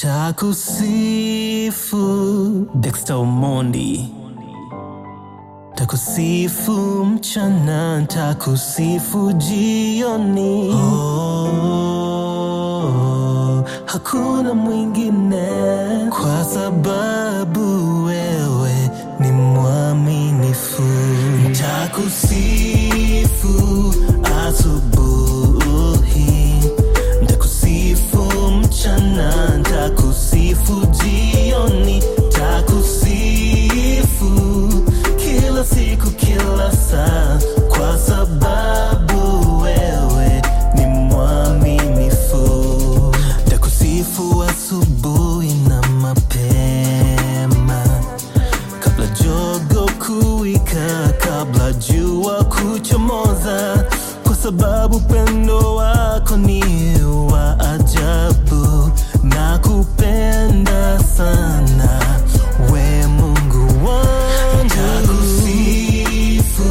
Ntakusifu Dexter Omondi, ntakusifu mchana, ntakusifu jioni. Oh, hakuna mwingine kwa sababu wewe ni mwaminifu. Ntakusifu asubuhi, ntakusifu mchana, ntakusifu jioni, ntakusifu kila siku, kila saa, kwa sababu wewe ni mwaminifu. Ntakusifu asubuhi na mapema kabla jogo kuwika, kabla jua kuchomoza, kwa sababu pendo wako ni wa ajabu na kupenda sana, we Mungu wangu. Ntakusifu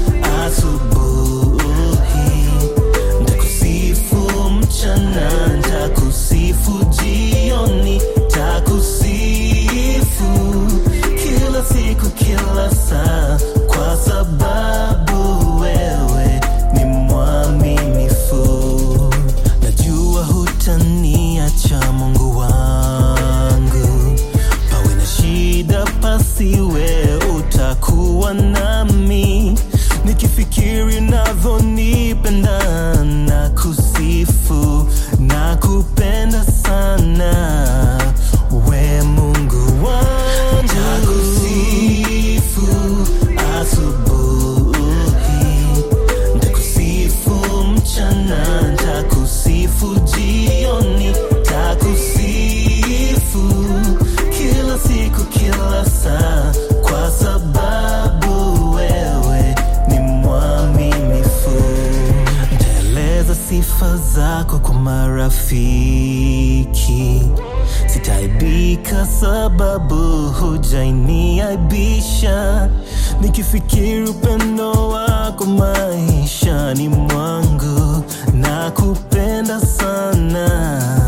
asubuhi, ntakusifu mchana, ntakusifu jioni, ntakusifu kila siku, kila saa, kwa sababu wewe ni mwaminifu. Najua hutaniacha Mungu wangu, pawe na shida pasiwe, utakuwa nami nikifikiri navyonipenda na kusifu na kupenda sana we Mungu wangu. Ntakusifu asubuhi, ntakusifu mchana, ntakusifu jioni, ntakusifu kila siku, kila saa, kwa sababu wewe ni mwaminifu. Ntaeleza sifa zako kwa marafiki, sitaibika sababu hujainiaibisha. Nikifikiri upendo wako maishani mwangu, na kupenda sana